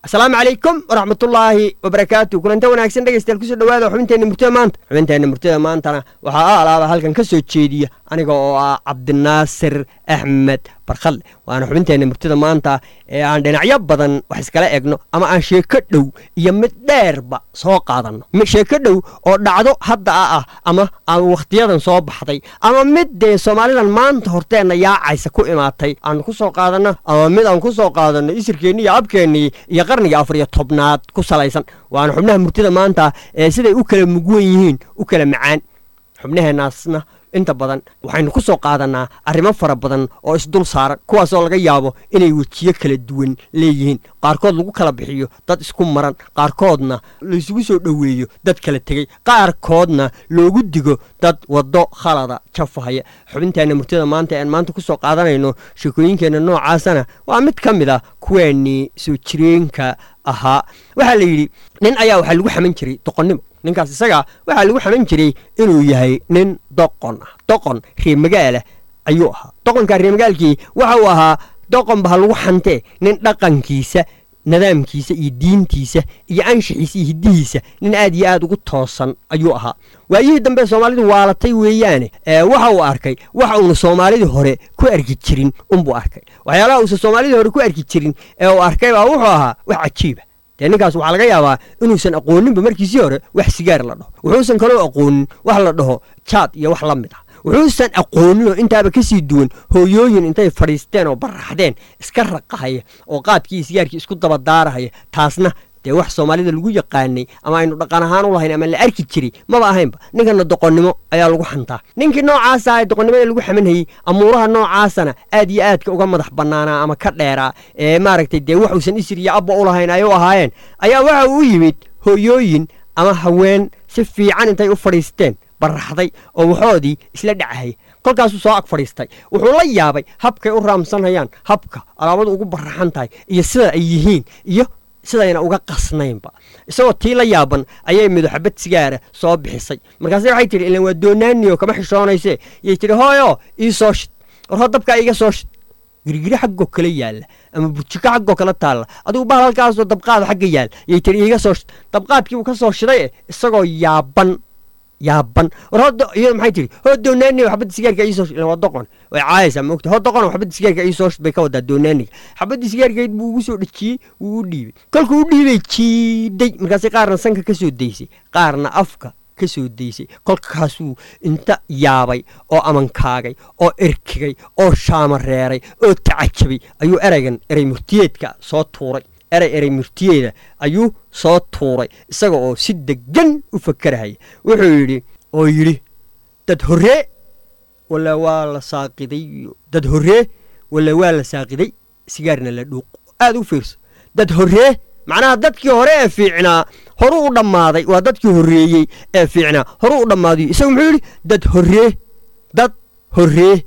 asalaamu calaykum waraxmatullaahi wabarakaatu kulanta wanaagsan dhegeystayaal kusoo dhawaada xubinteenna murtida maanta xubinteenna murtida maantana waxaa a alaaba halkan ka soo jeediya aniga oo ah cabdinaasir axmed barkhalle waana xubinteenna murtida maanta ee aan dhinacyo badan wax iskala egno ama aan sheeko dhow iyo mid dheerba soo qaadanno sheeko dhow oo dhacdo hadda a ah ama aan wakhtiyadan soo baxday ama mid dee soomaalidan maanta horteenna yaacaysa ku imaatay aan ku soo qaadanno ama mid aan ku soo qaadanno isirkeenni iyo abkeennii iyo qarniga afar iyo tobnaad ku salaysan waana xubnaha murtida maanta ee siday u kala mugwan yihiin u kala macaan xubnaheennaasna inta badan waxaynu ku soo qaadannaa arrimo fara badan oo isdul saaran kuwaasoo laga yaabo inay wejiyo kala duwan leeyihiin qaarkood lagu kala bixiyo dad isku maran qaarkoodna laysugu soo dhoweeyo dad kala tegey qaarkoodna loogu digo dad waddo khalada jafahaya xubinteenna murtida maanta ean maanta ku soo qaadanayno sheekooyinkeenna noocaasana waa mid ka mid a kuweennii soo jireenka ahaa waxaa la yidhi nin ayaa waxaa lagu xaman jiray doqonnimo ninkaas isaga waxaa lagu xaman jiray inuu yahay nin doqon ah doqon reemagaala ayuu ahaa doqonka reemagaalkii waxa uu ahaa doqonba ha lagu xantee nin dhaqankiisa nidaamkiisa iyo diintiisa iyo anshixiisa iyo hiddihiisa nin aad iyo aad ugu toosan ayuu ahaa waayihii dambe soomaalidu waalatay weeyaane waxa uu arkay waxa uuna soomaalidii hore ku arki jirin unbuu arkay waxyaalaha uusan soomaalidii hore ku arki jirin ee uu arkay baa wuxuu ahaa wax cajiiba dee ninkaas waxaa laga yaabaa inuusan aqooninba markiisii hore wax sigaar la dhaho wuxuusan kaloo aqoonin wax la dhaho jaad iyo wax la mid ah wuxuusan aqoonin oo intaaba ka sii duwan hooyooyin intay fadhiisteen oo baraxdeen iska raqahaya oo qaadkii sigaarkii isku dabadaarahaya taasna dee wax soomaalida lagu yaqaanay ama aynu dhaqan ahaan u lahayn ama la arki jiray maba ahaynba ninkana doqonnimo ayaa lagu xantaa ninkii noocaasa ee doqonnimada lagu xamanhayey amuuraha noocaasana aad iyo aadka uga madax bannaanaa ama ka dheeraa ee maaragtay dee waxuusan isir iyo abba u lahayn ay u ahaayeen ayaa waxa uu yimid hooyooyin ama haween si fiican intay u fadhiisteen baraxday oo waxoodii isla dhacahaya kolkaasuu soo ag fadhiistay wuxuu la yaabay habkay u raamsanayaan habka alaabadu ugu baraxan tahay iyo sida ay yihiin iyo sidayna uga qasnaynba isagoo tii la yaaban ayay midoxabad sigaara soo bixisay markaase waxay tidhi ilan waa doonaaniyo kama xishoonayse yay tidhi hooyo ii soo shid war hoo dabkaa iiga soo shid girgiri xaggoo kale yaalla ama burjiko xaggoo kale taalla adigu bahal halkaasoo dabqaada xagga yaal yay tidhi iiga soo shid dabqaadkii uu ka soo shiday isagoo yaaban yaaban war hooda iyada maxay tihi hoo doonaaniga xabadda sigaarka iisoo shid waa doqon way caayaysaa maogta hoo doqon xabadda sigaarka iisoo shid bay ka wadaa doonaaniga xabaddii sigaarkeed buu ugu soo dhejiyey wuu u dhiibay kolkuu u dhiibay jiiday markaasay qaarna sanka ka soo daysay qaarna afka ka soo daysay kolkaasuu inta yaabay oo amankaagay oo erkigay oo shaamareeray oo tacajabay ayuu ereygan erey murtiyeedka soo tuuray erey erey murtiyeeda ayuu soo tuuray isaga oo si deggan u fakarahaya wuxuu yidhi oo yidhi dad horree walla waa la saaqiday dad horree walla waa la saaqiday sigaarna la dhuuq aad u fiirso dad horree macnaha dadkii hore ee fiicnaa horu u dhammaaday waa dadkii horreeyey ee fiicnaa horu u dhammaadayo isaga muxuu yidhi dad horree dad horree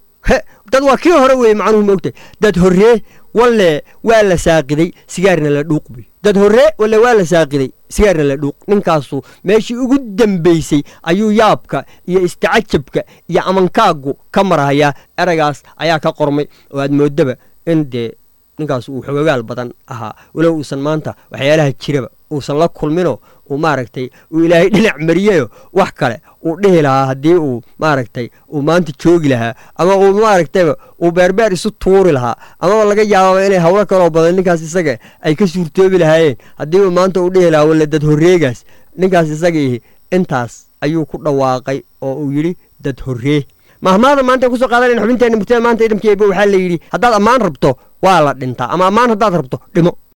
dad waa kii hore weeye macnuhu maogtahay dad horree walle waa la saaqiday sigaarna la dhuuq buy dad horree walle waa la saaqiday sigaarna la dhuuq ninkaasu meeshii ugu dambaysay ayuu yaabka iyo istacajabka iyo amankaaggu ka marhayaa eraygaas ayaa ka qormay oo aad moodaba in dee ninkaas uu xogagaal badan ahaa walow uusan maanta waxyaalaha jiraba uusan la kulminoo uu maaragtay uu ilaahay dhinac mariyeyo wax kale uu dhihi lahaa haddii uu maaragtay uu maanta joogi lahaa ama uu maaragtayba uu beerbeer isu tuuri lahaa amaba laga yaababa inay hawlo kaloo badan ninkaas isaga ay ka suurtoobi lahaayeen haddii uu maanta uu dhihi lahaa walla dad horreegaas ninkaas isagaihi intaas ayuu ku dhawaaqay oo uu yidhi dad horree mahmaada maanta kusoo qaadanayna xubinteenna murtada maanta idamkeeba waxaa la yidhi haddaad ammaan rabto waa la dhintaa ama ammaan haddaad rabto dhimo